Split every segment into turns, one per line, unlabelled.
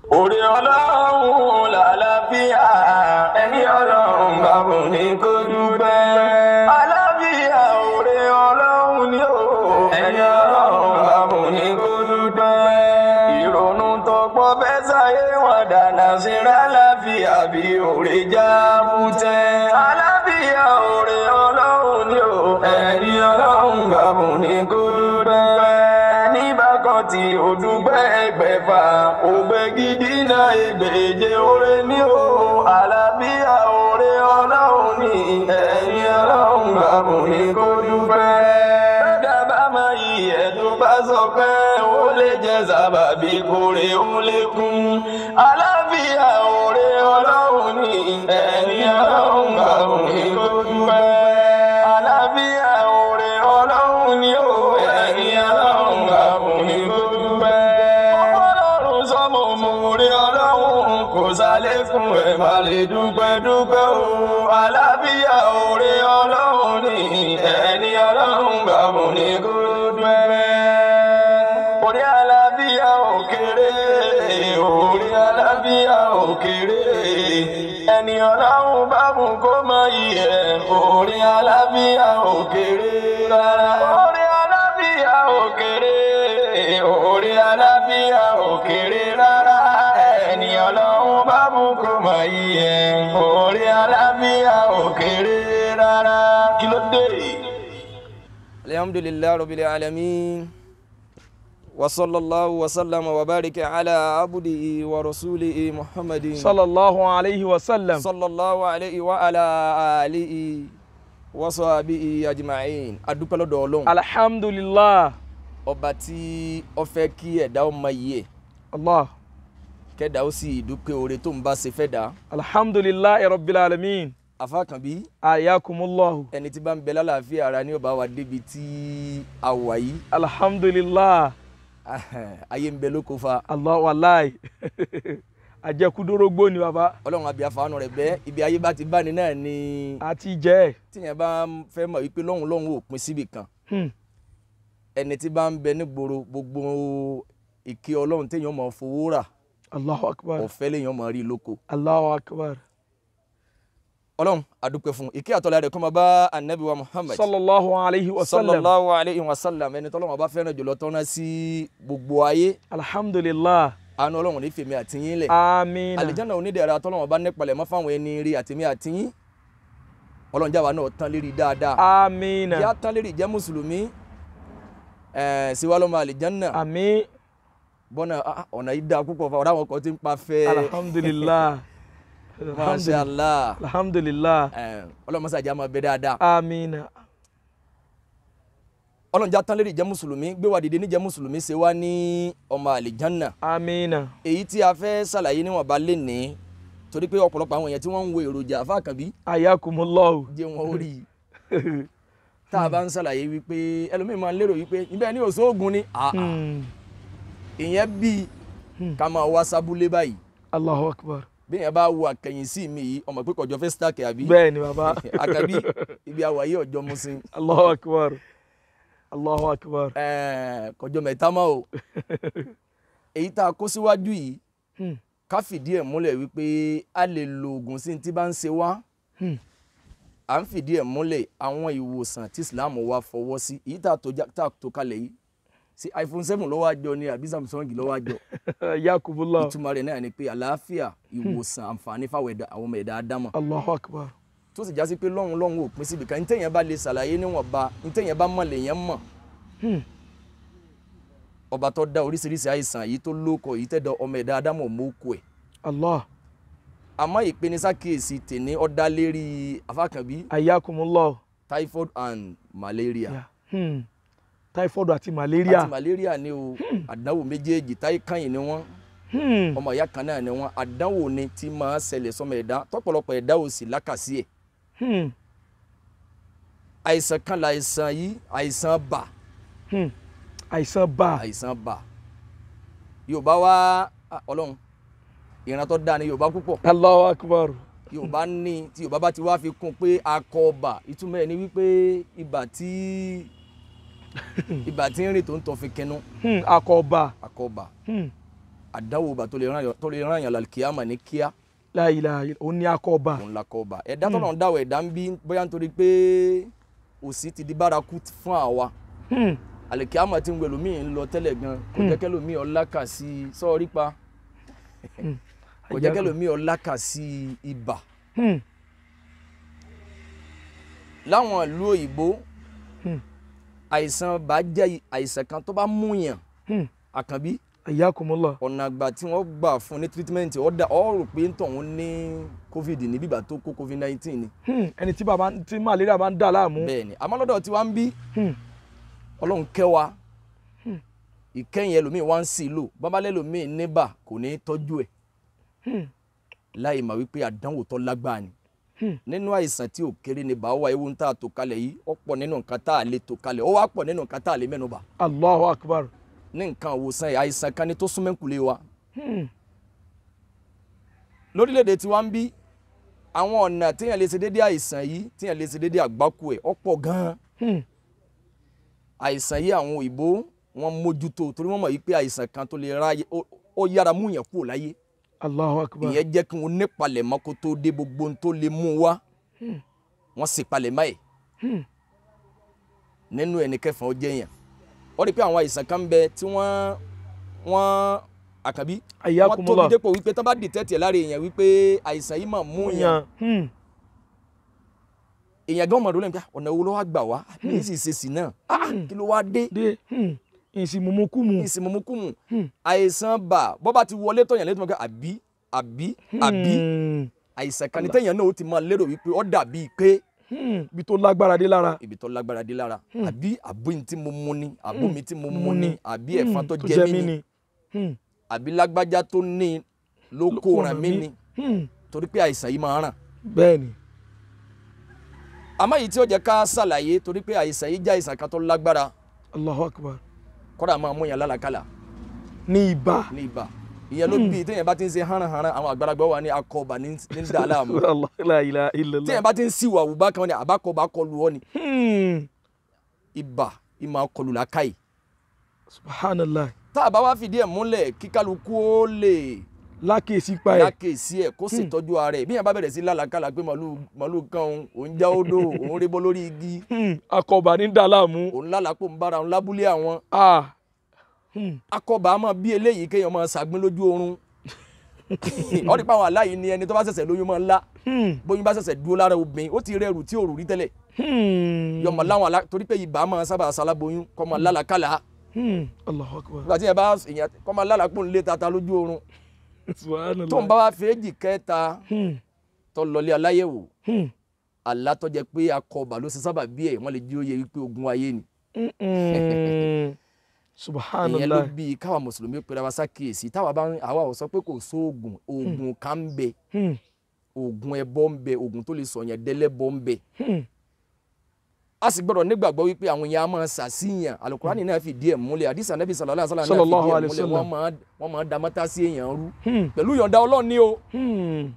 Orí ọlọ́run làlàáfíà ẹni ọlọ́run bá bùn ní kó dúpẹ́. Àlàáfíà orí ọlọ́run ni ó ẹni ọlọ́run bá bùn ní kó dúpẹ́. Ìrònú tó pọ̀ fẹ́ sáyé wọn dànà síra láfíà bí orí já bútẹ́. Àlàáfíà orí ọlọ́run ni ó ẹni ọlọ́run bá bùn ní kó dúpẹ́. Ẹni bá kan tí ó dúpẹ́ ẹgbẹ̀fà ògbẹ́ gidi náà ìgbèje oore ní o àlàáfíà oore ọlọ́run ní ẹ̀yìn ọlọ́run bàbùn ní kó dúpẹ́. dábàá máa yí ẹ̀dùn bá sọ pé ó lè jẹ́ sábàbí kórè ó lékún. àlàáfíà oore ọlọ́run ní ẹ̀yìn ọlọ́run bàbùn ní kó dúpẹ́. àlàáfíà oore ọlọ́run ní o ẹ̀yìn ọlọ́run bàbùn ní kó dúpẹ́ ọlọ́run sọmọ mòórè ọlọ́run kò sálẹ́kùn ẹ̀ má lè dúpẹ́ dúpẹ́ o àlàáfíà òrè ọlọ́run ní ẹni ọlọ́run gbàmù ní kó dúpẹ́. orí àlàáfíà òkèrè orí àlàáfíà òkèrè ẹni ọlọ́run bá mú kó mọ iyẹ̀ orí àlàáfíà òkèrè rárá. orí àlàáfíà òkèrè orí àlàáfíà òkèrè rárá ẹni ọlọ́run bá mú kó mọ iyẹ̀ orí àlàáfíà òkèrè rárá. kí ló dé?
alhamdulillahi rabbil alamin wa sallallahu wa sallama wa barika ala abdihi wa rasulihi muhammadin
sallallahu alayhi wa sallam.
sallallahu alayhi wa ala alihi wa sahbihi ajma'in adúpẹ́ lọ́dọ̀ ọlọ́run
alhamdulillah
ọba tí ó fẹ́ kí ẹ̀dá ó mọ iye ẹ̀
allah
kẹ́dá ó sì dúpẹ́ oore tó ń bá ṣe fẹ́ dá
alhamdulillah rabbil alamin
afákànbí
ayakumullahu
ẹni tí bá ń bẹ lálàáfíà ara ní ọba wa débi tí a wà yìí
alhamdulillah
ayé ń bẹ lóko fa
allah wallahi ajẹkudorógbó ni baba
ọlọ́run àbí àfàánù rẹ̀ bẹ́ẹ̀ ibi ayé bá ti bá ní náà ni
àti jẹ
tíyẹn bá fẹ́ mọ̀ wípé lọ́hùn lọ́hùn ò pin síbì kan
Hmm.
ẹni tí bá ń bẹ nígboro gbogbo ìké ọlọ́run téèyàn mọ̀ fowó rà
allahu akbar
ọ̀fẹ́ léèyàn mọ̀ rí lóko
allahu akbar
ọlọ́run àdúpẹ́ fún ìké àtọ́lá rẹ̀ kó máa bá anabi wa muhammad
sallallahu alayhi wa sallam
sallallahu alayhi wa sallam ẹni tọ́lọ́run bá fẹ́ràn jùlọ tọ́ná sí gbogbo ayé
alhamdulillah
àánú ọlọ́run ní fèmí àtìyín lẹ̀
amina
àlìjáná onídẹ̀ẹ́ra tọ́lọ́run bá nípalẹ̀ mọ́ fáwọn ẹni rí àtìmí àtìyín ọlọ́run jáwa náà tán lérí dáadáa
amina
yá tán lérí jẹ́ mùsùlùmí ẹ̀ síwá lọ́mọ àlìjáná
àmì
bọ́nà ah, ọ̀nà yìí dáa púpọ̀ fún àwọn kan tí ń pa fẹ́
alhamdulillah
masha allah
alhamdulillah
ẹ̀, ọlọ́mọsàjà máa bẹ dáadáa
amina
ọlọ́run já tán lérí jẹ́ mùsùlùmí gbé wa dìde níjẹ́ mùsùlùmí ṣe wá ní ọmọ àlìjáná
amina
èyí tí a fẹ́ ṣàlàyé níwọ̀nba lè ní torí pé ọ̀pọ̀lọpọ̀ àwọn èèyàn tí wọ́n ń wo èròjà àfáàkànbí
ayakumullahu
jẹ́ wọn ó rí i tá a bá ń ṣàlàyé wípé ẹlòmíín máa ń lérò wípé ibẹ̀ ni òṣoògùn ni Ah, ah.
Hmm.
ìyẹn bíi ká máa wá sábúlé báyìí
allahu akbar
bí yẹn bá wo àkẹyìn sí mi yìí ọmọ pé kọjọ fẹ́ sítáàkì àbí
bẹ́ẹ̀ ni baba
àkàbí ibi àwàyé ọjọ́ musin
allahu akbar allahu akbar
ẹ̀ẹ́, kọjọ mẹ́ta mọ́ o èyí tá a kó síwájú yìí
Hmm.
ká fìdí ẹ̀ múlẹ̀ wípé a lè lo oògùn sí tí bá ń ṣe wá
Hmm.
à ń fìdí ẹ̀ múlẹ̀ àwọn ìwòsàn tí Islam wa fọwọ́ sí èyí tá a tó já- tá a tó kalẹ̀ yìí sí iPhone seven ló wá jọ ni àbí Samsung ló wá jọ
yakumullahu
ìtumọ̀ rẹ̀ náà ni pé àlàáfíà ìwòsàn àǹfààní fáwọn ẹ̀dá àwọn ọmọ ẹ̀dá ádámọ̀
allahu akbar
tó sì já sí pé lọ́hùn lọ́hùn ò pín síbi kan ntẹ̀yìn bá lè ṣàlàyé níwọ̀nba ntẹ̀yìn bá mọ̀ lèyàn mọ̀
Hmm.
ọba tó dá oríṣiríṣi àìsàn yìí tó lóko yìí tẹ́ da ọmọ ẹ̀dá ádámọ̀ mọ́kù ẹ̀
allah
àmọ́ ìpenisákèésí tèní ọ̀dá lérí afákànbí
ayakumullahu
typhoid and malaria
Ya. Hmm. typhoid àti malaria
àti malaria ni o àdánwò méjèèjì táyé kàyìn ni wọ́n
Hmm.
ọmọ ìyá kan náà ni wọ́n àdánwò ni tí máa ṣẹlẹ̀ sọmọ ẹ̀dá tọ́pọ̀lọpọ̀ ẹ̀dá ò sì lákàsí ẹ̀
Hmm.
àìsàn kan láìsàn yìí àìsàn bà
Hmm. àìsàn bá
àìsàn bà yorùbá wá ah, ọlọ́run ìran tó dáa ni yorùbá púpọ̀
allahu akbar
yorùbá ní tí yorùbá bá ti wá fi kún pé akọ ọba ìtumọ̀ ẹ̀ ni wípé ibà tí ibà tí ń rìn tó ń tọ́ fi kẹnu
Hmm. akọba
akọ ọba
Hmm.
àdánwò bá tó lè ràn yàn- tó lè ràn yàn lálùkìyàmà ní kíá
la ilaha illa ó ní akọba
òun la kọ́ ọba ẹ̀dá tọ́nà ń dáwọ̀ ẹ̀dá ń bí bóyá nítorí pé òsì ti di bárakú fún àwa
Hmm.
àlùkìyàmà tí ń wẹ̀ lómi ń lọ tẹ́lẹ̀ gan kò jẹ́ kẹ́ lómi ọ̀la kà sí sọ́ọ́rí pa kò jẹ́ kẹ́ lómi ọ̀la kà sí ibà
Hmm.
láwọn ìlú òyìnbó
Hmm.
àìsàn bá jẹ́ àìsàn kan tó bá múyàn
Hmm.
àkànbí
ayakumullah
ọ̀nà àgbà tí wọ́n gbà fún ní treatment ó dà ó rò pé ń tọ̀hún ní covid ní bíbà tó kó covid nineteen ni
Hmm. ẹni tí bàbá tí malaria bá ń dà láàmú
bẹ́ẹ̀ ni àmọ́ lọ́dọ̀ tí wọ́n ń bí
Hmm.
ọlọ́run kẹ́ wa ìkẹyìn ẹlòmíì wá ń sì lò bábálẹ̀ ẹlòmíì níbà kò ní í tọ́jú ẹ̀
Hmm.
láì mà wípé àdánwò tó lágbára ni
Hmm.
nínú àìsàn tí ò kéré ni bá wà ewu ń tà tó kalẹ̀ yìí ó pọ̀ nínú nǹkan tá a lè tó kalẹ̀ ó wá pọ̀ nínú nǹkan tá a lè mẹ́nu bà
allahu akbar
ní nǹkan àwòsàn yìí àìsàn kan ni tó súnmẹ́kùlé wa
Hmm.
lórílẹ̀‐èdè tí wọ́n ń bí àwọn ọ̀nà téèyàn lè ṣe déédéé àìsàn yìí téèyàn lè ṣe déédéé àgbákò ẹ̀ ó pọ̀ gan-an
Hmm.
àìsàn yìí àwọn òyìnbó wọn mójútó torí wọ́n mọ̀ yìí pé àìsàn kan tó lè ráyè ó- ó yára mú yàn kúrò láyé
allahu akbar
ìyẹn jẹ́ kí wọ́n nípalẹ̀ mọ́ kó tó dé gbogbo ohun tó lè mú wá wọ́n sì palẹ̀ mọ́ ẹ̀
Hmm.
nínú ẹni kẹfà ó jẹ́ yàn ó rí i pé àwọn àìsàn kan ń bẹ tí wọ́n wọ́n àkàbí wọ́n tóbi
ayakumullah
dépò wípé tán bá dìtẹ́tì ẹ̀ lára èèyàn wípé àìsàn yìí mà mú yàn
yan Hmm.
èèyàn gan mọ̀ọ́dún lẹ́nu pé ọ̀nà wo ló wá gbà wá mi sì ṣe sí náà Ah, kí ló wá dé
dé Hmm. ìsìmùmùkùmù
ìsìnmọ̀mọ́kùmù
Hmm.
àìsàn bà bọ́ bá ti wọlé tọ̀yàn létí wọn kẹ́ àbí àbí àbí
Hmm.
àìsàn kan ní tẹ̀yàn náà ó ti máa lérò wípé ó dàbí pé
Hmm. ibi tó lágbára dé lára
ibi tó lágbára dé lára àbí àbó mi tí mo mu ni àbó mi tí mo mu ni àbí ẹ̀fọn tó jẹ mí ni
Hmm.
àbí lágbájá tó ní ló kó ràn mí ni
Hmm.
torí pé àìsàn yìí máa ràn
bẹ́ẹ̀ni
àmọ́ èyí tí ó jẹ́ ká ṣàlàyé torí pé àìsàn yìí jẹ́ àìsàn kan tó lágbára
allahu akbar
kódà máa mú yàn lálàkàlà
ní ibà
ní ibà ìyẹn ló bí téèyàn bá ti ń ṣe hánrahánra àwọn àgbàlagbà wà ní akọọba ní ní dà á láàmú
Allah la ilaha illallah
téèyàn bá ti ń síwà àwùbá kan ní àbákọọba kọlù ọ ni
Hmm.
ibà ìmọ̀ kọlù làákàyè
subhanallah
tá a bá wá fìdí ẹ̀ múlẹ̀ kí kálukú ó lè
lákèsí pa ẹ̀
lákèsí ẹ̀ kó sì tọ́jú ara ẹ̀ bí yẹn bá bẹ̀rẹ̀ sí lálàkàlà pé màlúù màlúù kan òun òun já odò òun rébọ́ lórí igi
Hmm. akọba ní dà láàmú
òun lálàpọ̀ ń bára òun lábúlé àwọn
ah Hmm.
akọba máa bí eléyìí kéèyàn máa ṣàgbín lójú oorun ọ̀rí pa àwọn aláyìí ni ẹni tó bá ṣẹ̀ṣẹ̀ lóyún máa ń lá
Hmm.
bóyún bá ṣẹ̀ṣẹ̀ dúró lára obìnrin ó ti rẹrù tí òrù rí tẹ́lẹ̀
Hmm.
yọmọ láwọn alá torí pé ibà máa sábà ṣaláboyún kọ́ máa lálàkàlà
Hmm. allahu akbar
nígbà tí yẹn bá èèyàn kọ́ máa lálàpọ̀ ń lé tata lójú oorun
subhanallah
tó ń bá wá fèéjì kẹta
Hmm.
tó lọlé aláyẹ̀wò
Hmm.
àlá tó jẹ́ pé akọba ló ṣe sábà bí ẹ̀ wọ́n lè jí ó yẹ wípé ogun ayé ni
Hmm.
ìyẹn ló
subhanallah
bí káwa mùsùlùmí pera wa sákìyèsí táwa bá ń àwa ò sọ pé kò sóògùn oògùn kan ń bẹ
Hmm.
oògùn ẹbọ ń bẹ oògùn tó lè sọyàn dẹlẹbọ ń bẹ
Hmm.
a sì gbọ́dọ̀ nígbàgbọ́ wípé àwọn èèyàn á máa ṣàṣìyàn alukurani náà fi díẹ̀ múlẹ̀ àdìsí anabi sallallahu alaihi wasallam náà
Sallallahu
fi díẹ̀
alaihi
múlẹ̀
wasallam.
wọ́n máa wọ́n máa da mọ́tà sí èèyàn rú
Hmm.
pẹ̀lú yọ̀ǹda Ọlọ́run ni o
Hmm.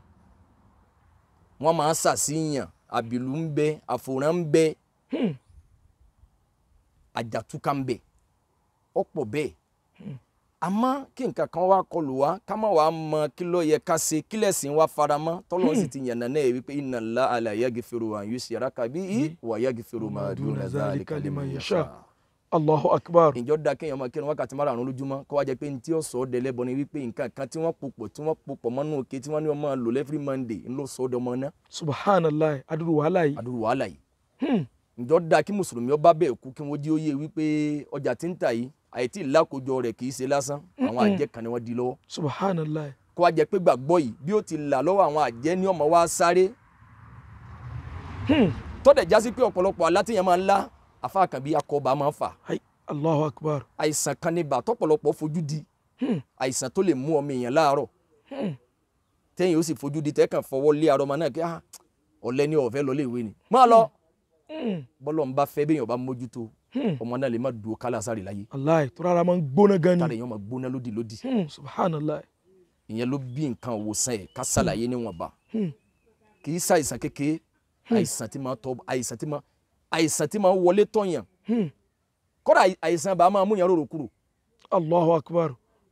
wọ́n máa ṣàṣìyàn àbìlú ń bẹ àfòrán ń bẹ
Hmm.
àjàtúkà ń bẹ ọ̀pọ̀ bẹ́ẹ̀ àmọ́ kí nǹkan kan wá kọlù wá ká má wàá mọ kí ló yẹ ká ṣe kí lẹ̀sìn wá faramọ́ tọ́lọ́ sì ti yànnà náà wípé inna Allaha la yaghfiru an yushraka bihi wa yaghfiru ma duna dhalika liman yasha.
allahu akbar
ìjọ da kéèyàn máa kírun wákàtí márùn-ún lójúmọ́ kó wá jẹ́ pé ní tí ó sọ ọ́ dẹlẹ́bọ ni wípé nǹkan kan tí wọ́n pòpọ̀ tí wọ́n pòpọ̀ mọ́nú òkè tí wọ́n ní wọ́n máa lò every Monday ń lọ sọ ọ́ dọmọ náà
subhanallah adúrú wàhálà yìí
àdúrà wàhálà yìí
Hmm.
ìjọ da kí mùsùlùmí ọba bẹ́ẹ̀ kú kí wọ́n jí ó yé wípé ọjà tí ń tà yìí àìtí ìlákòjọ rẹ̀ kì í ṣe lásán àwọn àjẹ́ kan ni wọ́n di lọ́wọ́
subhanallah
kó wá jẹ́ pé gbàgbọ́ yìí bí ó ti là lọ́wọ́ àwọn àjẹ́ ní ọmọ wa sáré
Hmm.
tọ́dẹ̀ já sí pé ọ̀pọ̀lọpọ̀ alátìyàn máa ń lá afáàkàn bí akọba máa ń fà
Ay, allahu akbar
àìsàn kan ní bà tọ́pọ̀lọpọ̀ fojú di
Hmm.
àìsàn tó lè mú ọmọ èèyàn láàárọ̀
Hmm.
tẹ́yìn ó sì fojú di tẹ́kàn fọwọ́ lé arọmọ náà kí ah, ọ̀lẹ ni ọ̀fẹ́ lọ léèwé ni máa lọ
Hmm.
bọ́lọ̀ ń bá fẹ́ béèyàn bá mójútó
Hmm.
ọmọ náà lè má dúró kálá sáré láyé
aláì tó rárá máa ń gbóná gan
tára
ni
èèyàn máa gbóná lódì lódì
Hmm. subhanallah
ìyẹn ló bí nǹkan òwòsàn ẹ̀ ká ṣàlàyé níwọ̀nba
Hmm.
kì í ṣàìsàn kékeré àìsàn tí máa tọ́ àìsàn tí máa àìsàn tí máa wọlé tọ̀yàn
Hmm.
kódà àìsàn bá máa mú yàn rorò kúrò
allahu akbar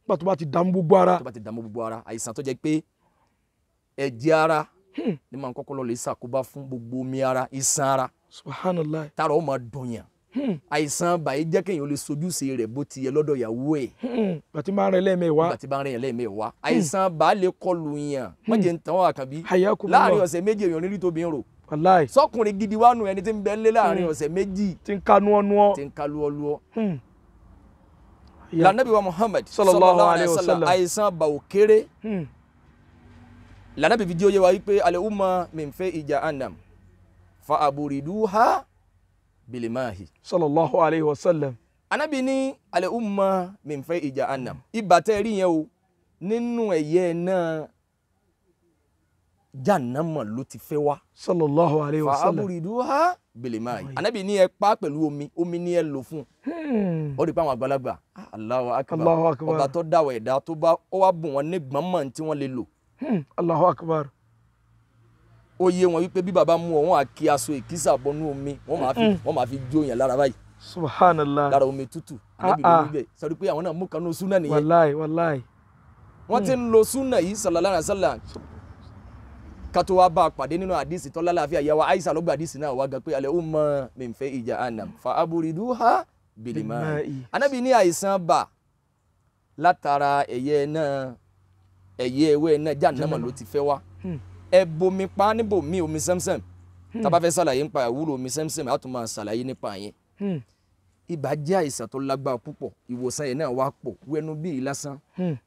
nígbà tó bá ti dààmú gbogbo ara
tó bá ti dààmú gbogbo ara àìsàn tó jẹ́ pé ẹ̀jẹ̀ ara ni máa ń kọ́kọ́ lọ lè ṣàkóbá fún gbogbo omi ara iṣan ara
subhanallah
tára ó máa dùnyàn àìsàn bàyí jẹ́ kéèyàn ó lè sojúṣe rẹ̀ bó ti yẹ lọ́dọ̀ ìyàwó ẹ̀
bàtí máa ń rẹ lẹ́ẹ̀mẹ́wàá
nígbà tí bá ń rìn yàn lẹ́ẹ̀mẹ́wàá àìsàn bá lè kọlù yàn wọ́n jẹ́ ń tàn wọ́n àkàbí
hayakumullah
láàrin ọ̀sẹ̀ méjì èèyàn nírí tóbi ń rò
wàláì
sọkùnrin gidi wánu ẹni tí ń bẹ ńlé láàrin ọ̀sẹ̀ méjì
tí ń kánú ọ́nú ọ́
tí ń ka lúọ́lúọ́
Hmm.
lànàbí wa Muhammad
Sallallahu alayhi wa sallam.
àìsàn bá ò kéré
Hmm.
lànàbí fi jẹ́ òye wa wípé alẹ́ umma min fẹ́ ìjà anam fa aburiduha bilimahi
sallallahu alayhi wa sallam
anabi ní alẹ́ umma min fẹ́ ìjà anam ibà tẹ́ rí yẹn o nínú ẹ̀yẹ náà jahannama ló ti fẹ́ wá
sallallahu alayhi wa
fa
sallam
aburiduha bilimahi anabi ní ẹ pa pẹ̀lú omi omi ní ẹ lò fún
Hmm.
ó rí i pé àwọn àgbàlagbà ah, Allahu akbar
Allahu akbar.
ọba tó dáwọ̀ ẹ̀dá tó bá ó wá bùn wọn ní gbọ́nmọ̀ tí wọ́n lè lò
Hmm. allahu akbar
ó yé wọn wípé bí baba mú ọ wọn á kí aṣọ ìkísà bọnú omi wọn máa fi wọn máa fi jó yẹn lára báyìí
subhanallah
lára omi tútù ànábì
Ah,
ló
ah.
wí bẹ́ẹ̀ sọ pé àwọn náà mú kanú súnà nìyẹn
wàláì wàláì
wọ́n ti ń lo súnà yìí sallallahu alaihi wasallam kátó wá bá a pàdé nínú àdìsí tọ́lá láàfin àyàwó àìsà ló gba àdìsí náà wá gan pé alẹ́ ó mọ min fẹ́ ìjà ànàm fa aburiduha bilima
Bilma'i.
ànábì ní àìsàn bà látara ẹ̀yẹ náà ẹ̀yẹ ewé náà jahannama ló ti fẹ́ wá
Hmm.
ẹ bomi pa níbò mí omi sẹ́msẹ́m tá bá fẹ́ ṣàlàyé nípa ìwúlò omi sẹ́msẹ́m á tún máa ṣàlàyé nípa yẹn
Hmm.
ibà jẹ́ àìsàn tó lágbára púpọ̀ ìwòsàn yẹn náà wá pọ̀ wẹnu bíi lásán
Hmm.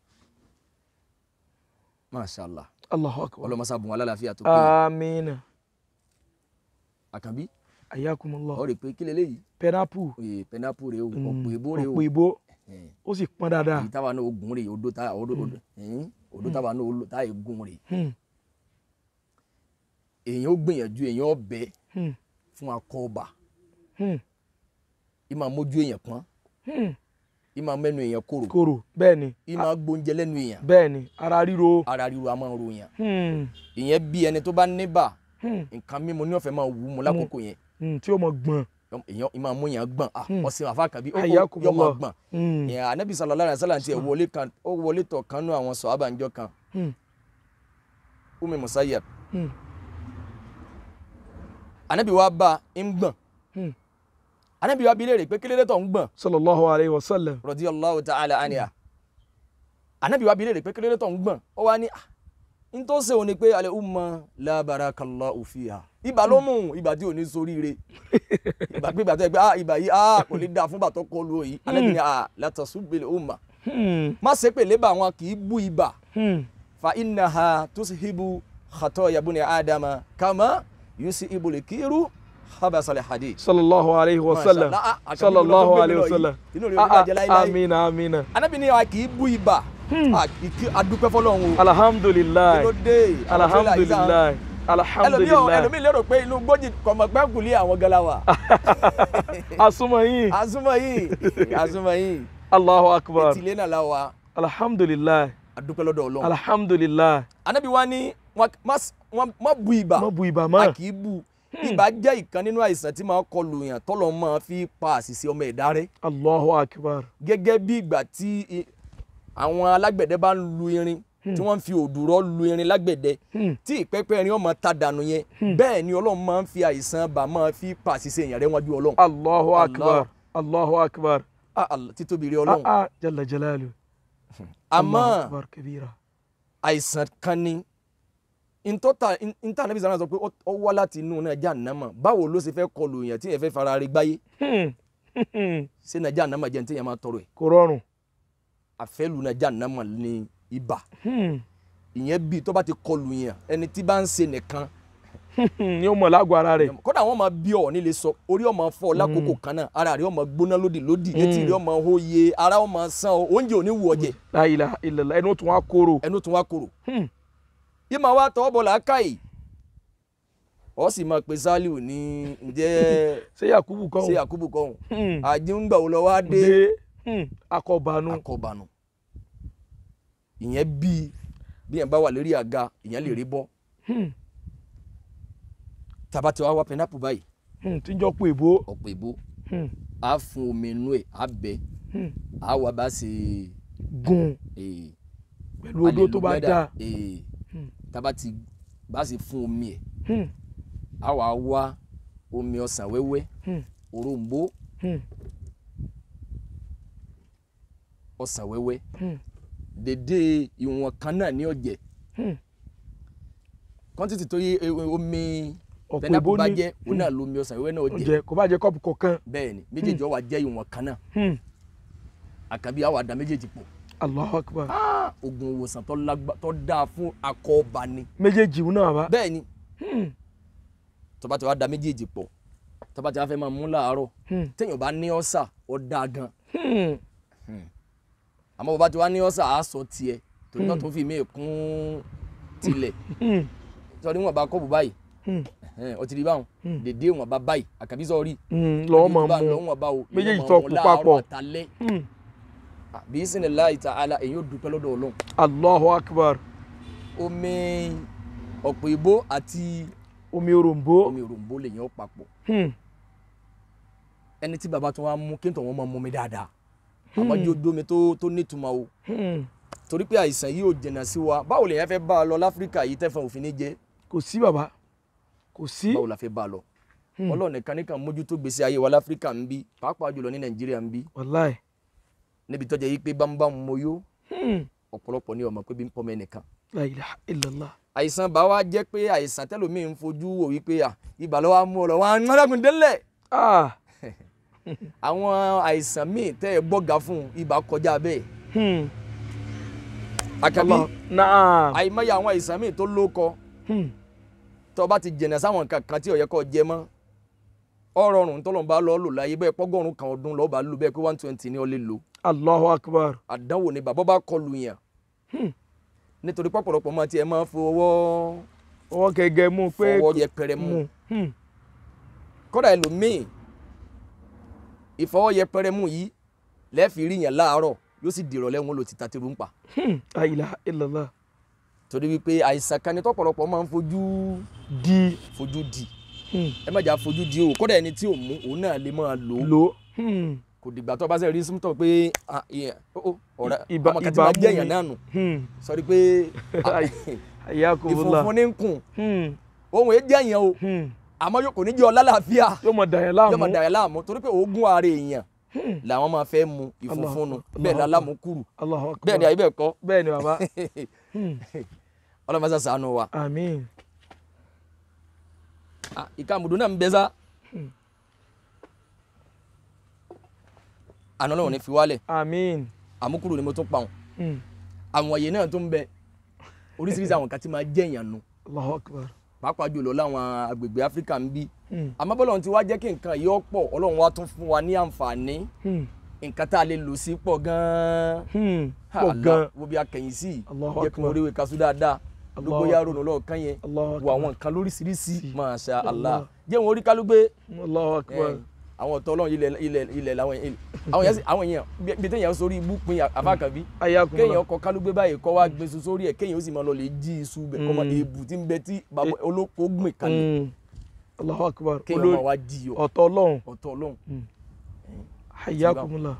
mashallah
allahu akbar
ọlọmọsá bùn alálàáfíà tó pé
amina
àkànbí
ayakumullah
ọ rè pé kí leléyìí
pineapple
oye pẹnápù rè o
Hmm.
ọ̀pọ̀ èbó rè o
ọ̀pọ̀ ìbò
Eh,
ó sì pọn dáadáa
èyí táwa náà ogun rè odó táwa odó odó ẹ̀hìn, odó táwa náà olò táwa egun rè
Hmm.
èèyàn ó gbìyànjú èèyàn ó bẹ
Hmm.
fún akọ ọba
Hmm.
ìmọ̀ mójú èèyàn pọ́n
Hmm.
ìmọ̀ mẹ́nu èèyàn kòrò
kòrò bẹ́ẹ̀ ni
ìmọ̀ gbóúnjẹ lẹ́nu èèyàn
bẹ́ẹ̀ ni ara ríro
ara ríro a máa ń ro èèyàn
Hmm.
ìyẹn bí ẹni tó bá níbà
Hmm.
nǹkan mímu ní ọ̀fẹ́ máa wù ú mu lákòókò yẹn
Hmm. tí ó mọ gbọ̀n
èèyàn ìmọ̀ mú èèyàn gbọ̀n ah
Hmm.
ọ̀sìn àfa kàbí ó yọ
Ayakumullah.
máa gbọ̀n
Hmm.
ìyẹn anabi sallallahu alaihi wasallam tiẹ̀ wọlé kan ó wọlé tọ̀ kan nú àwọn sọ̀hábà ńjọ́ kan
Hmm.
umi musayyab
Hmm.
anabi wa bá ń gbọ̀n
Hmm.
anabi wa bi léèrè pé kílódé tó ń gbọ̀n
sallallahu alayhi wa sallam
radiyallahu ta'ala anha anabi wa bi léèrè pé kílódé tó ń gbọ̀n ó wá ní ah n tó ṣe òun ni pé alẹ́ umma la barakallahu fiha ibà ló mú ibà tí ò ní soríire ibà pé ibà tó yẹ pé ah ibà yìí ah kò lè dáa fún bàtọ́ kọlu òyìn anabi ni ah la tasubbil umma
Hmm.
má ṣe pé lébà wọn kì í bú ibà
Hmm.
fa innaha tushibu khatoya buni adama kama yusibu likiru habasal hadid
sallallahu alayhi wa sallam
Mashallah, ah, àkàndé ló
sallallahu
tó gbé mi
alayhi wa
lọ
sallam
yìí. inú rẹ̀ ò ní
Ah, ah,
bàjẹ́ láíláí
amina amina
anabi ni wa kì í bú ibà Ah, ìkí- adúpẹ́ fọlọ́run o kí
alhamdulilayi
ló dé Àwọn tó là yìí sáà-
alhamdulilayi
ẹlòmíì ò-
alhamdulilayi
ẹlòmíì lérò pé inú gbójì kọ̀mọ̀gbẹ́ kùlé àwọn galawa
asuma yin
asúmọ̀ yìí asúmọ̀ yìí
allahu akbar
etílé náà la wa
alhamdulilayi
adúpẹ́ lọ́dọ̀ ọlọ́run
alhamdulilayi
anabi wa ni wọn má- wọn má bu ibà
má bu ibà
a
mọ́
kì í bu ibà jẹ́ ìkan nínú àìsàn tí máa kọlù yàn tọ́lọ̀ máa fi pa àṣìṣe ọmọ ẹ̀dá rẹ̀
allahu akbar
gẹ́gẹ́ bí ìgbà tí i- àwọn alágbẹ̀dẹ bá ń lu irin tí wọ́n ń fi òdùrọ̀ lu irin lágbẹ̀dẹ
Hmm.
tí ìpẹ́pẹ́ irin ọmọ ta dànù yẹn bẹ́ẹ̀ ni ọlọ́run máa ń fi àìsàn bà máa fi pa àṣìṣe èèyàn rẹ̀ wájú ọlọ́run
allahu
Allah.
akbar allahu akbar
Ah, Allah, títóbi rẹ̀
ah
ọlọ́run
ah jalla jalalu
àmọ́
allahu akbar kabira
àìsàn kan ni ntọ́ta ntá níbi sàrán sọ pé ó- ó wá láti inú náà Jahannama báwo ló ṣe fẹ́ kọlù èèyàn tí èèyàn fẹ́ fara rí gbáyé
Hmm. Hmm.
ṣé náà Jahannama jẹ́ ní téèyàn máa tọrọ ẹ̀
kò rọrùn
àfẹ́lù náà Jahannama ní ibà
Hmm.
ìyẹn bíi tó bá ti kọlù yẹn ẹni tí bá ń ṣe nìkan
Hmm. ni ó mọ̀ lágọ̀ọ́ ara rẹ̀
kódà wọn máa bí ọ nílé sọ orí ọmọ fọ lákòókò kan náà ara rẹ ọmọ gbóná lódì lódì etí rẹ ọmọ hóye ara ọmọ sàn ọ oúnjẹ ò ní wù ọ jẹ
la ilaha illallah ẹnu tún wá kóró
ẹnu tún wá korò
Hmm.
yìí máa wá tọwọ́ bọ̀ làákàyè ọ sì máa pe Sálíù ní ǹjẹ́
ṣé yakubu kan
ṣé Yakubu kọ́hún
Hmm.
àjíǹgbà wo lọ wá dé
dé Hmm. akọbanu
akọbànú ìyẹn bíi bí yẹn bá wà lórí àga ìyẹn lè rí bọ́
Hmm.
tàbá tí wàá wá pẹnápù báyìí
Hmm. tí ń jọ pé èbó
ọ̀pọ̀ ìbò
Hmm.
á fún omi inú ẹ̀ á bẹ́
Hmm.
á wà bá ṣe
gun
ee
pẹ̀lú odó tó bá dáa
ee
Hmm.
tába ti bá sì fún omi ẹ̀
Hmm,
á wàá wá omi ọsàn wẹ́wẹ́
hmm,
òrombó
hmm,
ọsàn wẹ́wẹ́
hmm,
dédé ìwọ̀n kan náà ní ọ̀jẹ̀
hmm.
kọ́ńtìtì tó yẹ e- e- omi
ọ̀pọ̀
pẹnápù
ìbò
bá
ní
jẹ́ òun náà lomi ọsàn wẹ́wẹ́ náà ọ̀jẹ̀
oúnjẹ kò bá jẹ kọ́ọ̀pù kọ̀ọ̀kan
bẹ́ẹ̀ ni méjèèjì ó wá jẹ́ ìwọ̀n kan náà
Hmm,
àkàbí àwọn àdá méjèèjì pọ̀
Allahu Akbar
Ah, oògùn ìwòsàn tó lágbá tó dáa fún akọ ọba ni
méjèèjì òun náà bá
bẹ́ẹ̀ ni
Hmm,
tó bá ti wá da méjèèjì pọ̀ tó bá ti wá fẹ́ máa mú láàárọ̀
hmm,
téèyàn bá ní ọ́sà ó dáa gan
hmm.
àmọ́ bó bá ti wá ní ọ́sà á sọ tiẹ̀ torí náà tó fi mí kún tilẹ̀
Hmm,
sọ ní wọn bá kọ́ọ̀bù báyìí
hmm,
ẹ̀hẹ́n, ó ti rí báwọn
Hmm.
dèdè wọn bá báyìí àkàbí sọ rí
hmm. lọ́wọ́ máa mú
lọ́wọ́ bá o
Méjèèjì tó kú papọ̀.
àtàlẹ́
Hmm,
bí sinmi láì ta ala èyí ò dúpẹ́ lọ́dọ̀ ọlọ́run
Allahu Akbar
omi ọ̀pọ̀ ìbò àti
omi òròǹbó
omi òròǹbó lèyàn ó papọ̀
Hmm,
ẹni tí baba tó wá mú kí n tọ̀ wọ́n máa mú mi dáadáa àmọ́ jó dómi tó tó nítumọ̀ o
hmm.
torí pé àìsàn yìí ò jìnnà sí wa báwo lèyàn fẹ́ bá a lọ láfíríkà yìí tẹ́fọ̀n òfin ní jẹ́
kò sí bàbá kò sí
báwo la fẹ́ bá a lọ
Hmm.
ọlọ́run nìkan nìkan mójútó gbèsè ayé wa láfíríkà ń bí pàápàá jùlọ ní nàìjíríà ń bí
wàláì
níbi tọ́jà yìí pé bámbám mo yó
Hmm,
ọ̀pọ̀lọpọ̀ ní ọmọ pé bí ń pọ́ mẹ́nìkan
la ilaha illallah
àìsàn bá wa jẹ́ pé àìsàn tẹ́lòmíì ń fojú wò wípé à ibà ló wá mú ọ lọ wọn á ń délẹ̀
ah
àwọn àìsàn míì tẹ́ ẹ gbọ́ga fún ibà kọjá bẹ́ẹ̀
hmm.
àkàbí
Allah naam
àìmọye àwọn àìsàn míì tó lóko
Hmm,
tó bá ti jẹ̀nà sáwọn nǹkan kan tí ó yẹ kó jẹ mọ́ ọ̀rọ̀ ọ̀run tó lọ́n bá lọ́ọ́ lò láyé bẹ́ẹ̀ pọ́gọ́rùn kan ọdún lọ́ọ́ bá lò bẹ́ẹ̀ pé one twenty ni ó lè lò
Allahu Akbar
àdánwò ni bàbá bá kọlù yàn
Hmm.
nítorí pọ̀pọ̀lọpọ̀ máa tiẹ̀ máa fọwọ́
ọwọ́ gẹ́gẹ́ mú pé
fọwọ́ yẹpẹrẹ mú
mú Hmm,
kódà ẹlòmíì ìfọwọ́ yẹpẹrẹ mú yìí lẹ́ẹ̀fì rí yàn láàárọ̀ yóò sì dìrọ̀ lẹ́wọ̀n lò títa tìrú ń pa
hmm. la ilaha illallah
torí wípé àìsàn kan ni tọ́pọ̀lọpọ̀ máa ń fojú
di
fojú di
Hmm,
ẹ má jà fojú di o kódà ẹni tí ò mú òun náà lè máa lò ó
lò Hmm,
kò dìgbà tó bá sẹ́ rí símtọ̀ pé ah, ìyẹn, ó, ó, ọ̀rẹ́
Ibà-
ọmọ kan ti
ibà
máa
mú
jẹ́ èèyàn
mi.
náà nù
hmm.
sọrí pé ah,
ayakumullah
ìfunfun ní ń kùn
Hmm,
ohun èé jẹ́ èèyàn o
hmm.
àmọ́ yóò kò ní jẹ́ ọ lálàáfíà
yóò mọ dàyẹ̀
yóò máa
láàmú
dàrẹ́ láàmú torí pé oògùn ara èèyàn làwọn máa fẹ́ mu ìfunfun nu
Allah-
bẹ́ẹ̀ ni
Allah-
alámùkúrù
Allahu Akbar
bẹ́ẹ̀ ni àyè bẹ́ẹ̀ kọ́
bẹ́ẹ̀ ni bàbá Hmm,
ọlọ́mọ sá ṣàánú wa
àmín
Ah, ìka àmùdù náà ń bẹ sá àná ọlọ́run ní fi wálẹ̀
àmín
àmúkúrò ni mo tún pa wọn
Hmm,
àwọn àyè náà tó ń bẹ oríṣiríṣi àwọn kan tí máa jẹ́ èèyàn nu
Allahu Akbar
pàápàá jùlọ láwọn agbègbè áfíríkà ń bí
Hmm,
àmọ́ bọ́lọ́run ti wá jẹ́ kí nǹkan yìí ó pọ̀ ọlọ́run wá tún fún wa ní àǹfààní
hmm,
nǹkan tá a lè lò sí pọ̀ gan-an
hmm.
Ha,
pọ̀
Allah,
gan
wo bí a kẹ̀yìn sí i
Allahu
jẹ́ kí wọ́n
Akbar.
rí ìwé kaṣú dáadáa
Allahu
gbogbo yàrá
Akbar.
ronú lọ́ọ̀kan yẹn
Allahu
wo
Akbar.
àwọn nǹkan lóríṣiríṣi
Sí.
Masha Allah
Allah.
jẹ́ wọn orí kálúgbé
Allahu Akbar
àwọn ọ̀tọ̀ ọlọ́run ilẹ̀ ilẹ̀ ilẹ̀ làwọn yẹn àwọn yẹn sì- àwọn yẹn bí bí téèyàn sórí ibú pin àfàkàbí
ayakumullah
kéèyàn kọ kálúgbé báyìí kọ́ wá gbé sun sórí ẹ̀ kéèyàn ó sì máa lọ lè jí iṣu bẹ̀ kọ́ máa
Mm.
èébù tí ń bẹ tí bàbá olóko gbìn kalẹ̀
Hmm, Allahu Akbar
kéèyàn
olórí
máa wá jí ọ
ọ̀tọ̀ ọlọ́run
ọ̀tọ̀ ọlọ́run
ayakumullah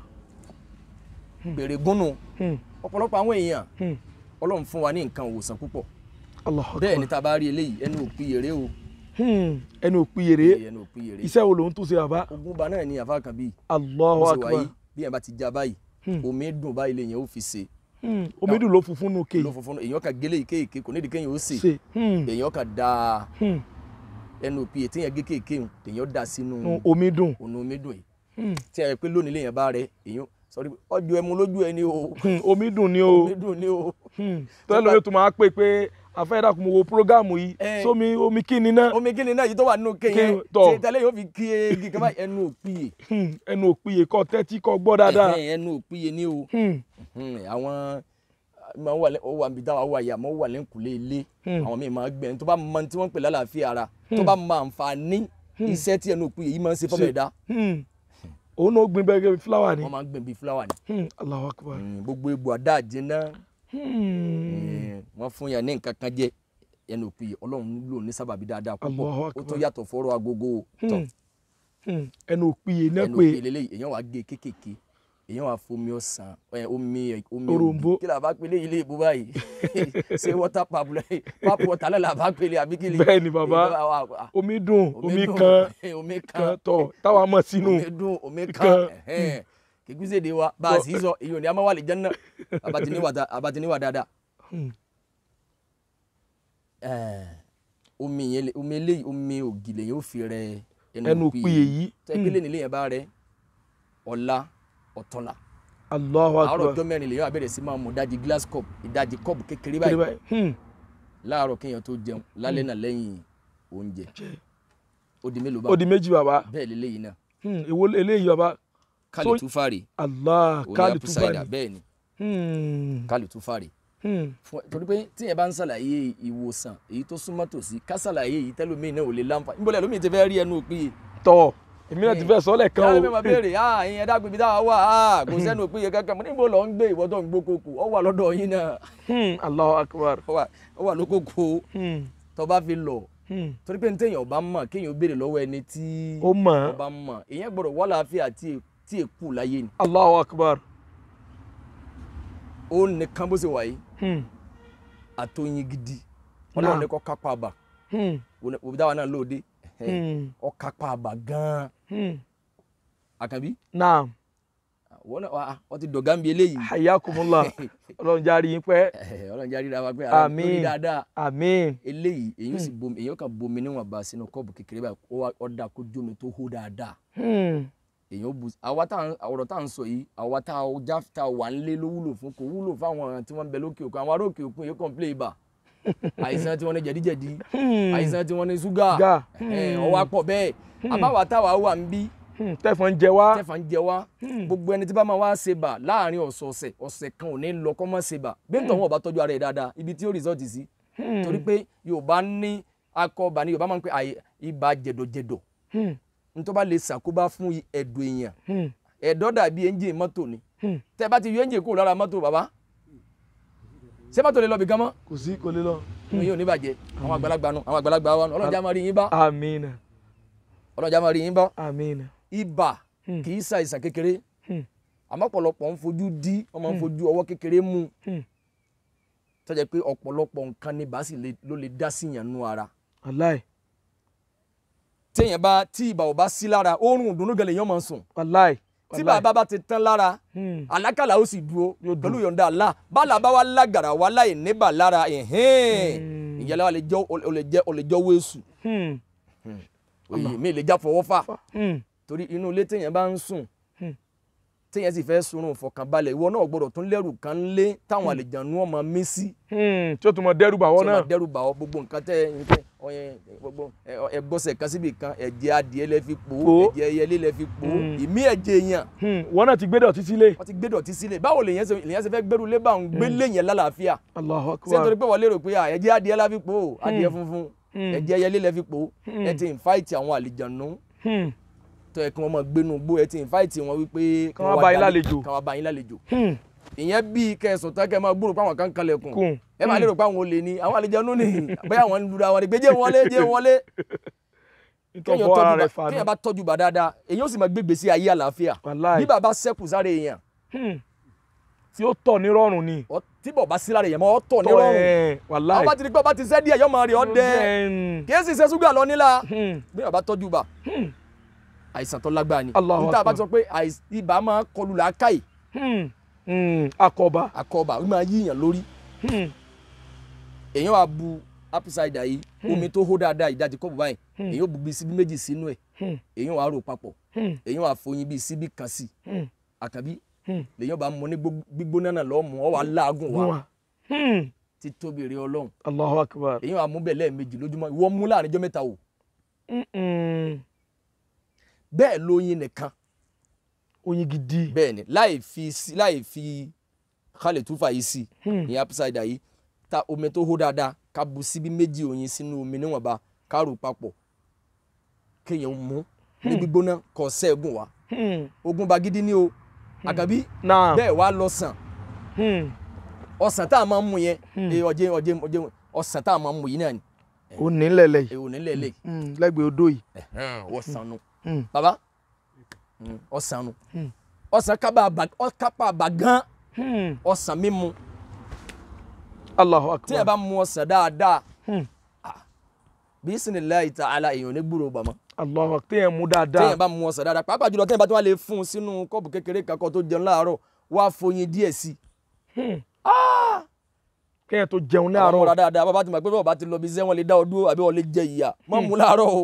bèrè gúnnù
Hmm,
ọ̀pọ̀lọpọ̀ àwọn èèyàn
hmm.
ọlọ́run fún wa ní nǹkan òwòsàn púpọ̀
Allahu
bẹ́ẹ̀ ni
Akbar
tá a bá rí eléyìí ẹnu òpin yèrè o
Hmm, ẹnu òpiyèrè
ẹnu òpin yèrè
iṣẹ́ wo lòun tún ṣe bàbá
ogun ba náà ni àfa kan bíi
Allahu
ó sì
Akbar
wáyé bí yẹn bá ti já báyìí
Hmm.
omi dùn báyìí lè yẹn ó fi ṣe
Hmm, omi dùn ló funfun nù kéyì
ló funfun èèyàn kan gélé kéèké kò nídìí kéèyàn ó sè
ṣe Hmm,
èèyàn kan da
hmm.
ẹnu òpin ètí yẹn gé kéèké hùn èèyàn da sínú
Hmm, omi dùn
ònà omi dùn yìí
Hmm,
tí a yẹ pé lónìí lèèyàn bá rẹ èèyàn sọrí ọjọ́ ẹmu lójú ẹni o
hmm, omi dùn ni o
omi dùn ni o
tọ́lá lóye tó máa pè pé afẹ́dàkùn mo wo prógámù yìí
Eh.
sómi omi kí ni náà
omi kí ni náà yìí tó wà nínú kéèyàn
Kéèyàn, tọ̀.
tí tẹ́lẹ̀ yóò fi kí egi kan báyìí ẹnu òpin
Hmm, ẹnu òpiyè kọ́ tẹ́tí kọ́ gbọ́ dáadáa
yìí ẹnu òpin ni o
Hmm,
Hmm, àwọn máa wà lẹ́- ó wà níbi táwa wà yà máa wà lẹ́kùnlé ilé
Hmm.
àwọn míì máa gbẹ̀ tó bá mọ tí wọ́n ń pè lálàáfíà ara tó bá mọ àǹfààní iṣẹ́ tí ẹnu òpin yìí máa ń ṣe fọ́mọ
Ṣe.
ẹ̀dá
hmm. òun náà gbin bẹ́ẹ̀ fúláwà ni
wọ́n máa ń gbẹ̀ bíi fúláwà ni
Hmm, Allahu Akbar
Hmm, gbogbo egbò àdá àjẹná
Hmm,
wọ́n fún yàn ní nǹkan kan jẹ ẹnu òpin yìí ọlọ́run lò ní sábàbí dáadáa púpọ̀
Allahu
ó
Akbar.
tó yàtọ̀ fọ́rọ̀ agogo tọ̀
hmm, hmm. ẹnu òpiyè náà
ẹnu
pé
òpin lélẹ́yìí èèyàn wàá gé kéékèèké èèyàn wà fomi ọsàn ẹ omi omi
Òrombó.
ògì kí la bá pélé ilé ìbú báyìí ṣé water pap lẹ pap water lẹ la bá pélé àbí kí ni.
Bẹ́ẹ̀ ni bàbá.
Èyí tó wà- wà-
omi dùn omi
dùn,
kan
omi
kan
kan
tọ̀ táwa mọ̀ sínú
omi dùn omi
kan.
kan ẹhẹn. kìkúsè de wa bá a sì sọ èyí ò ní a máa wà lè jẹ́ náà abatini wà dá- abatini wà dáadáa.
Hmm.
Ẹ̀, omi yẹn lè- omi eléyìí omi ògì lèyìn ó fi rẹ
ẹnu òpin èyí
tẹ́gbẹ́lẹ́ nílé yẹn bá rẹ ọ̀la ọ̀tọ̀la
Allahu
àárọ̀
akbar
ọjọ́ mẹ́rin lèyìn àbẹ̀rẹ̀ sí máa mu ìdajì glass cup ìdajì cup kékeré
Kiri
báyìí
báyìí. Hmm.
láàárọ̀ kéèyàn tó jẹun lálẹ́ náà lẹ́yìn oúnjẹ ó di mélòó bá
ó di méjì bàbá
bẹ́ẹ̀ lélẹ́yìn náà
Hmm, èwo eléyìí bàbá
kálí
So-
túfàrè
Allah
òní
káàlì
apple cider
túbà
bẹ́ẹ̀ ni
ní.
kálí túfàrè
Hmm.
Fún- torí pé tíyẹn bá ń ṣàlàyé ìwòsàn èyí tó súnmọ́ tòsí ká ṣàlàyé èyí tẹ́lómìn náà ò lè láǹfà níbo lẹ́lómi ti fẹ́ rí ẹnu òpin yìí
tọ̀ èmi náà ti fẹ́ sọ́lẹ̀ kan
káwọn
o
ẹgbẹ́ máa béèrè ah ìyẹn ẹ̀dá gbèbí táwa wà ah kò sẹ́nu òpin yẹn kankan mo níbo lọ ń gbé ìwọ tó ń gbókòkò ọ wà lọ́dọ̀ yín náà
Hmm, Allahu akbar
ọ wà- ọ wà lókòkò
Hmm.
tó bá fi lọ
Hmm.
torí pé téèyàn ọba mọ̀ kéèyàn béèrè lọ́wọ́ ẹni tí
ó mọ̀
ọba mọ̀ èèyàn gbọ́dọ̀ wà láàfíà tí è- tí èkú láyé ni
Allahu akbar
ó nìkan bó ṣe wà yìí
Hmm.
àtọyìn gidi
Náà.
ọlọ́run ní kọ́ kápá àbà
Hmm.
òbí táwa náà lóde
Hmm.
ọ kápá àbà gan-an
Hmm.
àkànbí
naam
wọ́n náà wà wọ́n ti dọ̀gá ń bi eléyìí
hayakumullah ọlọ́run járe yín pẹ́
ọlọ́run jáde dáa pé ara
Àmín.
lórí dáadáa
àmín
eléyìí èyí sì bomi èyí kan bomi níwọ̀n bá sínú kọ́ọ̀bù kékeré báyìí ó wá- ó dà kó jómi tó hó dáadáa
Hmm.
èyí ó bu àwa tá à ń- ọ̀rọ̀ tá à ń sọ yìí àwa tá a já tá a wà ń lé ló wúlò fún kò wúlò fáwọn tí wọ́n ń bẹ lókè òkun àwọn ará òkè òkun yìí kàn play ibà àìsàn tí wọ́n ní jẹ̀díjẹ̀dí
Hmm.
àìsàn tí wọ́n ní ṣúgà
Ṣúgà.
ẹ̀, ọwọ́ àpọ̀ bẹ́ẹ̀ àbáwá táwa wà ń bí
Hmm. tẹ̀fọ́n ń jẹ wá
tẹ́fà ń jẹ wá gbogbo ẹni tí bá máa wá ṣe bà láàrin ọ̀sọ̀ọ̀sẹ̀ ọ̀sẹ̀ kan ò ní lọ kọ́ mọ́ ṣe bà gbẹ́ntàn wọn ò bá tọ́jú ara ẹ̀ dáadáa ibi tí ó rìsọ́ọ̀tì sí torí pé yorùbá ní akọọba ní yorùbá máa ń pè àyè ibà jẹ̀dọ̀jẹ̀dọ̀
Hmm.
nítorí bá lè ṣàkóbá fún ẹ̀dọ̀ èèyàn
Hmm.
ẹ̀dọ̀ dàbí ẹ́ńjìn mọ́tò ni
Hmm.
tẹ́ bá ti yọ ẹ́ńjìn kúrò lára mọ́tò bàbá ṣé mọ́tò lè lọ bí gan mọ́
kò sí kò lè lọ.
inú yóò ní bàjẹ́ àwọn àgbàlagbà nu àwọn àgbàlagbà wa nu ọlọ́jà máa rí yín bá
àmín
ọlọ́jà máa rí yín bá
àmín
ibà
Hmm.
kì í ṣàìsàn kékeré
Hmm.
àmọ́ ọ̀pọ̀lọpọ̀ ń fojú dí wọ́n máa ń fojú ọwọ́ kékeré mú
Hmm.
tó jẹ́ pé ọ̀pọ̀lọpọ̀ nǹkan ni bá sì lè- ló lè dá sí yàn nú ara
wàláì
téèyàn bá tí ibà ò bá sí lára oorun ìdùnnú gẹlẹ̀ yẹn máa ń sùn
wàláì
tí bàbá bá ti tán lára
Hmm.
àlákàlà ó sì dúró
Yóò dúró.
pẹ̀lú yọ̀ǹda Allah bálà bá wà lágàrà wà láì níbà lára ẹ̀hẹ́n
Hmm.
ìyẹn lọ́wọ́ lè jẹ́ ó lè jẹ́ ó lè jẹ́ wéṣù
Hmm.
òye mi lè já fọwọ́ fà
Hmm.
torí inú ilé téèyàn bá ń sùn
Hmm.
téèyàn sì fẹ́ sunrun fọkànbalẹ̀ ìwọ náà gbọ́dọ̀ tún lẹ́rù kan lé táwọn àlejànú ọmọ mí sí
Hmm. tí ó tún mọ dẹ́rù bà wọ́n
tí
náà
wọ́n dẹ́rù bà ọ́ gbogbo nǹkan tẹ́ ẹ tẹ́ ọyẹ gbogbo ẹ- ẹ gbọ́sẹ̀ kan síbi kan ẹ̀jẹ̀ adìẹ lẹ fi pò ó
Pò ó.
ẹ̀jẹ̀ ẹyẹlé lẹ fi pò ó
Hmm.
ìmí ẹ̀jẹ̀ èèyàn
Hmm. wọ́n náà ti gbé dọ̀tí sílé
wọ́n ti gbé dọ̀tí sílẹ̀ báwo lèyàn ṣe lèyàn ṣe fẹ́ gbẹ́rù lé bá ń gbé léyìn lálàáfíà
Allahu
ṣé nítorí
akbar
pé wọ́n lérò pé à, ẹ̀jẹ̀ adìẹ la fi pò ó adìẹ funfun
Hmm.
ẹ̀jẹ̀ ẹyẹlé lẹ fi pò ó
Hmm.
ẹ ti invite àwọn àlejànú
Hmm.
tó yẹ kí wọ́n máa gbénu gbó ẹ ti invite wọn wípé
Kán wá bá yín
dálé-
lálejò.
kán wá bá yín lálejò
Hmm.
ìyẹn bíi kẹsàn tán kẹ máa gbúrò pé àwọn kan kalẹ̀kùn
kùn
ẹ máa lérò pé àwọn olè ní àwọn àlejànú ní bóyá àwọn ń lura wọn ni pé jẹ́ wọlé jẹ́ wọlé
nítorí
kéèyàn
fọ́ ara
tọ́jú
rẹ̀
bá
fà
kéèyàn bá tọ́jú bá dáadáa èyàn ó sì máa gbé gbèsè ayé àlàáfíà
wàláì
bí bàbá sẹ́kù sára èèyàn
Hmm. tí ó tọ̀ ní rọrùn ni
ọ- tí bọ̀ bá sí lára èèyàn máa ọ́ tọ̀ ní rọrùn
ẹ̀, wàláì
àwọn bá ti di pé ọba ti sẹ́ díẹ̀ yọ máa rí ọ dẹ
Hmm.
kì í sì ṣe ṣúgà lọ nílà
Hmm.
bí bàbá tọ́jú bá
Hmm.
àìsàn tó lágbára ni
Allahu
níta bá
Akbar.
ti sọ pé àìs- ibà máa kọlù làákàyè
Hmm. Hmm. akọba
àkọ́bà ó máa yíyàn lórí
Hmm.
èèyàn wá bu apple cider yìí omi tó hó dáadáa ìdajì kọ́ọ̀bù báyìí
Hmm.
èèyàn ó bu bíi síbí méjì sínú ẹ̀
Hmm.
èèyàn wá rò papọ̀
Hmm.
èèyàn wá foyín bíi síbí kan sí
Hmm.
àkàbí
Hmm.
lèèyàn bá mú ní gbó- gbígbóná náà lọ́ọ́ mú ọ wà láàgùn wá
Wà. Hmm.
ti tóbi rẹ ọlọ́run
Allahu akbar
èèyàn wá mú bẹ́ẹ̀ lẹ́ẹ̀mejì lójúmọ́ ìwọ mú láàrin ọjọ́ mẹ́ta o
Hmm. Hmm.
bẹ́ẹ̀ lóyin nìkan
oyin gidi
bẹ́ẹ̀ ni láì fi sí láì fi kálẹ̀ túfà yìí sí
Hmm.
ní apple cider yìí ta omi tó hó dáadáa ká bu síbí méjì oyin sínú omi níwọ̀nba ká rò papọ̀ kéèyàn mú ní gbígbóná kọ sẹ́ẹ̀gùn wá
Hmm.
ogun bagidi ni o àkàbí
náà
bẹ́ẹ̀ wá lọ sàn
Hmm.
ọsàn tá a máa ń mu yẹn
Hmm.
ee ọjẹ ọjẹ ọjẹ ọsàn tá a máa ń mu yìí náà ni
ó ní lẹ́lẹ̀ yìí
èwo nílẹ̀ lè
Hmm. lẹ́gbẹ̀ẹ́ odò yìí
ọsàn nu
Hmm.
baba ọsàn nu
Hmm.
ọsàn kápá àbà ọkápá àbà gan
Hmm.
ọsàn mímu
Allahu
tí ẹ
akbar.
bá mu ọsàn dáadáa
Hmm.
bisimilayi ta'ala èèyàn ní gbúrò bàmọ́
Allahu akbar. téèyàn mú
téèyàn
dáadáa.
bá mu ọsàn dáadáa pàápàá jùlọ téèyàn bá tún wá lè fún un sínú kọ́ọ̀bù kékeré kankan tó jẹun láàárọ̀ wá foyin díẹ̀ sí i
kéèyàn tó jẹun
àwọn ọmọ rà
láàárọ̀.
dáadáa bàbá ti mọ̀ pé bàbá ti lọ bí iṣẹ́ wọn lè dá ọ dúró àbí wọn lè jẹ ìyà má mú láàárọ̀ o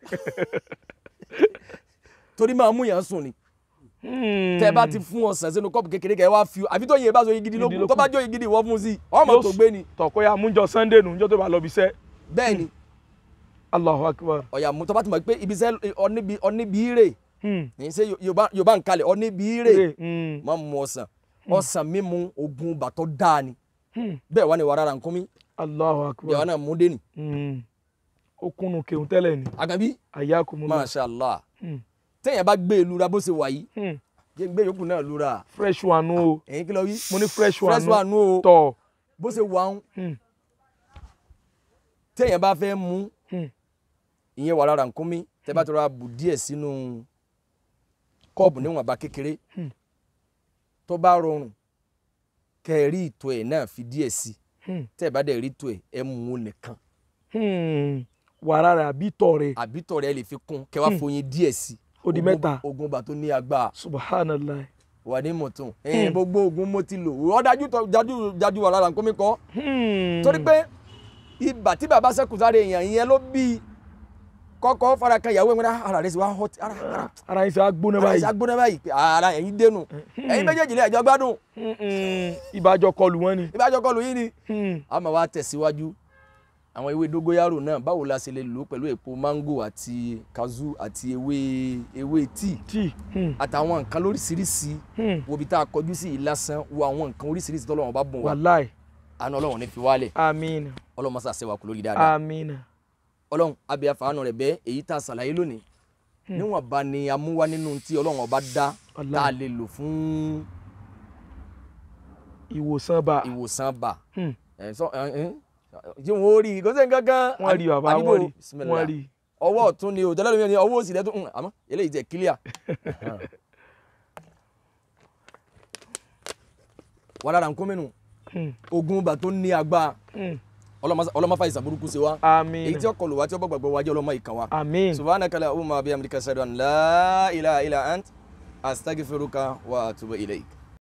torí máa mú yàn sùn ni
Hmm.
tẹ bá ti fún ọsàn sínú kọ́ọ̀bù kékeré kẹ wá fi àbí tó yin bá so yin gidi
Gidi
lókun
lókun.
tó bá jó yin gidi ìwọ fún un sí i ọmọ
Yóò
tó
s-
gbé ni
tọ̀kọ́ ya múnjọ sunday nù níjọ́ tó bá lọ bí iṣẹ́.
bẹ́ẹ̀ ni
Allahu akbar.
ọ̀yà mú tó bá ti mọ̀ pé ibi iṣẹ́ ọ̀níbi ọ̀níbi rè
Hmm.
ní ṣe Yorùbá Yorùbá ń kalẹ̀ ọ̀níbi rè
Hmm.
má mu ọsàn ọsàn mímu oògùn bàtọ́ dáa ni
Hmm.
bẹ́ẹ̀ wá ní wàrà nkúmi
Allahu
bẹ́ẹ̀ wá
akbar.
náà mú dé ni
Hmm. ó kúnnù kéwòn tẹ́lẹ̀ ni.
àgàbí
Ayakumullah.
masha allah
Hmm.
téèyàn bá gbé ìlura bó ṣe wà yìí
Hmm.
jẹ́ gbé yòókù náà lura
fresh one o.
ẹ̀yin kí lọ wí
mo ní fresh one
fresh one o
tọ̀.
bó ṣe wà ń
Hmm.
téèyàn bá fẹ́ mú
Hmm.
ìyẹn wàrà nkúmi tẹ́ bá tọrọ bù díẹ̀ sínú kọ́ọ̀bù níwọ̀nba kékeré
Hmm.
tó bá rọrùn kẹ́ ẹ rí ìtọ̀ ẹ̀ náà fi díẹ̀ sí
Hmm.
tẹ́ ẹ bá dẹ̀ rí ìtọ̀ ẹ̀ ẹ mú un nìkan
Hmm. wàrà rẹ̀ àbí tọ̀ rẹ̀.
àbí tọ̀ rẹ̀ lè fi kún kẹ́ wá foyin díẹ̀ sí
Ó di
Ogun-
mẹ́ta.
ogun bá tó ní agbára
subhanallah.
wà ní mọ̀tún ẹ̀yìn gbogbo ogun mo ti lò ó dájú tọ- dájú dájú wàrà nkúmi kọ́
Hmm.
torí pé ibà tí bàbá sẹ́kù sáré èèyàn yẹn ló bí kọ́kọ́ fara kan ìyàwó ẹ̀mí ara rẹ̀ sì wá hot ara ara
ara yín sọ agbóná
ara
báyìí.
ẹ̀sìn agbóná báyìí pé ara ẹ̀yìn dénú ẹ̀yin méjèèjì lè ẹ̀jọ́ gbádùn
Hmm. ìbàjọ́ kọlù wọn ni.
ìbájọ́ kọlù yín ni
Hmm.
a máa wá tẹ̀síwájú àwọn ewé dógóyàrò náà báwo la ṣe lè lò ó pẹ̀lú èpo mango àti kazu àti ewé ewé tíì
tí. Hmm.
àtàwọn nǹkan lóríṣiríṣi
Hmm.
wo ibi tá a kọjú sí yìí lásán wo àwọn nǹkan oríṣiríṣi tọ́lọ́wọ́n bá bùn wá
wàláì.
àánú ọlọ́run ní fi wálẹ̀
amiina.
ọlọ́run mọ́sá ṣẹ́wà kú lórí dáadáa
amiina.
ọlọ́run abẹ́ àfàánù rẹ̀ bẹ́ẹ̀ èyí tá a ṣàlàyé lónìí níwọ̀n bá ni a mú wá nínú tí ọlọ́run ọba dá tá a
Wallahi.
lè lò fún
ìwòsàn bá.
ìwòsàn bà
Hmm.
ẹ̀ sọ ẹ̀ ẹ̀ jí wọn ó rí i kò sí nǹkan kan
wọ́n rí bàbá
àdìbò,
wọ́n rí
bismillah.
wọ́n rí.
ọwọ́ ọ̀tún ni òtẹ́lẹ̀ lómi ni ọwọ́ òsì lẹ́tún hùn, àmọ́ eléyìí jẹ́ kílíà. wàlára nǹkan mẹ́nu
Hmm.
ogun bà tó ní agbára
Hmm.
ọlọ́mọfà ìsàn burúkú sí wa èyí
amiina.
tí ó kọlù wá tí ó bọ́ gbàgbọ́ wájú ọlọ́mọ ìkàn wa.
amiin.
subhanaka la umma bi amrika ashhadu an la ilaha illa ant astaghfiruka wa atubu ilayk.